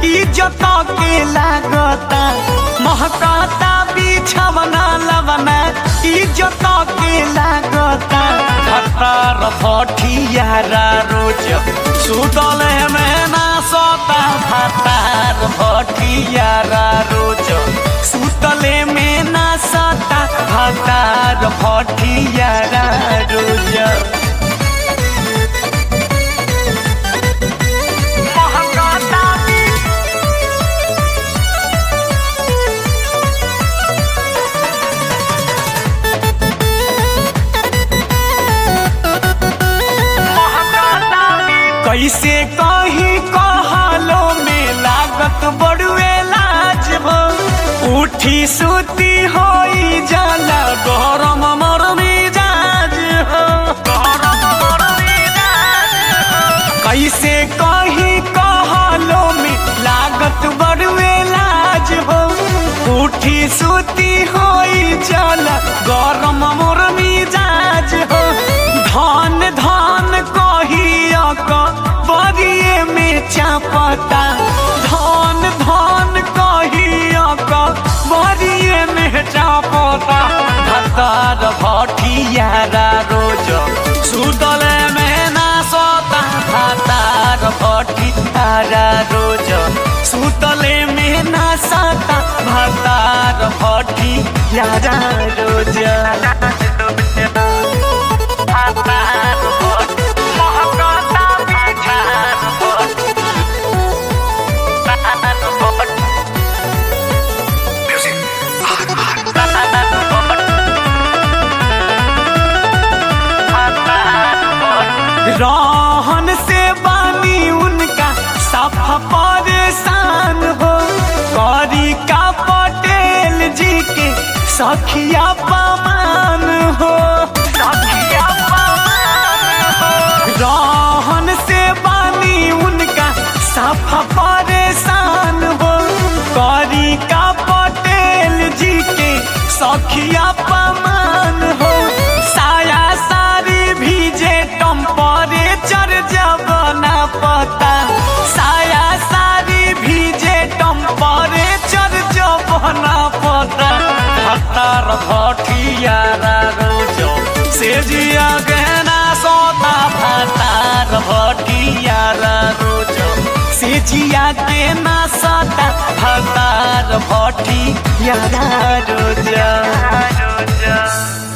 इज्जत के लागता महकता बिछवना लवना इज्जत के लागता खतर भटियारा रोज सुतल में ना सोता खतर भटियारा रोज सुतले में ना सोता खतर भटियारा रोज महकता कैसे कही कहलो में लागत बड़ुए लाज हो उठी सुती होई जाला गरम मर मिजाज हो गरम मर मिजाज हो। कैसे कही कहलो में लागत बड़ुए लाज हो उठी सुती होई जाला गरम मोर मिजाज हो धन धन कहिया क बरिए में चापता धन धन कहिया क बरिए में चापता भतार भटियारा रोज सुतल में ना सोता भतार भटियारा रोज सुतले में ना सोता भतार भटियारा रोज रहन से बानी उनका सफा परेशान हो करी का पटेल जी के सखिया पमान हो सखिया पमान हो रहन से बानी उनका सफा परेशान हो करी का पटेल जी के सखिया पमान हो साया सारी भीजे टेम्परेचर जब ना पता साया सारी भीजे टेम्परेचर जब ना पता हतार भटियारा रोजो से जिया गहना सोता भतार भटियारा रोजो से जिया के ना सोता भतार भटियारा रोजो